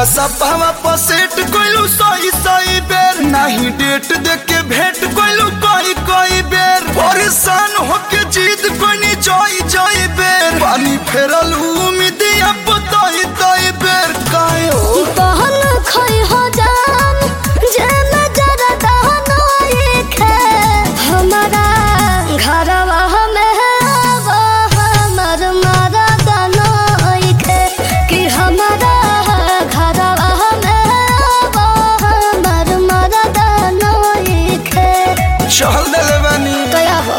व्हाट्सअपवा पर सेट कोइलू सही सही बेर नहीं डेट देख के भेंट कोइलू कोई कोई बेर परेशान होके जीत कोनी जोई जोई बेर पानी फेरल उम्मीद अब तोई तोई बेर काहे हो बहन खोई हो जान जे नजर दहनो एक है हमारा घरवा में वो हमर मारा दनो एक है कि हमारा घरवा में वो हमर मारा दनो एक है चल देले बानी कया हो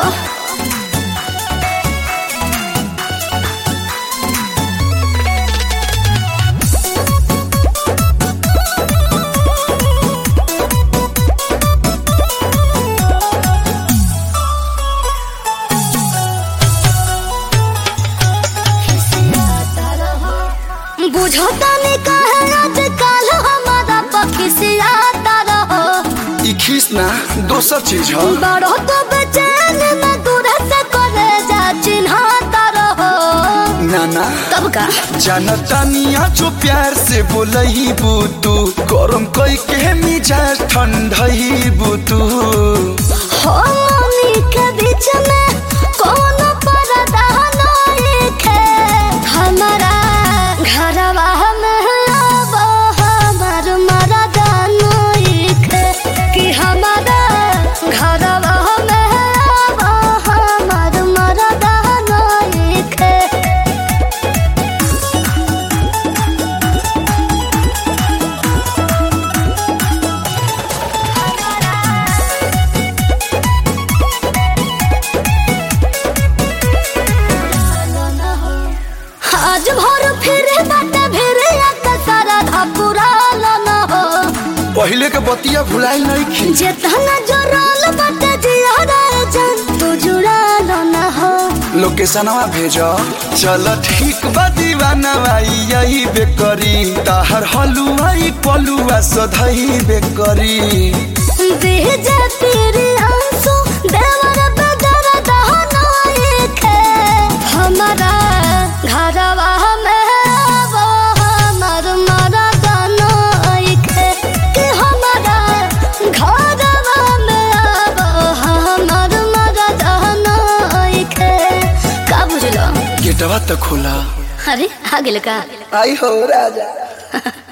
बुझो तनी कहे आजकल हमारा पखिसियाता रहो ई खीस ना दोसर चीज ह बड़ो तो बेचैन में दूर से करे जा चिन्हाता रहो नाना तब का जनतानिया जो प्यार से बोलही बुतू गरम कई के मिजाज ठंडही बुतू हो मम्मी के बीच में कौन पर्दा नहीं है हमारा घरवा में अब हमार मरदा नहीं है कि हमारा घरवा में अब हमार मरदा नहीं है आज भर फिरे बाटे फिरे एक सारा धपुरा न हो पहले के बतिया भुलाई नहीं खी जेतना जोराल बाटे जियारा जान तू जुड़ा न हो लोकेशनवा भेजो चल ठीक बा दीवाना भाई यही बेकरी ताहर हलुआई पलुआ सधई बेकरी बीजे तेरे आंसू देवर बदर दहना एक है हमारा घरवा में वो हमर मरदा एक है कि हमारा घरवा में वो हमर मरदा एक है का बुझलो गेटवा तो खोला अरे आ गेल का आई हो राजा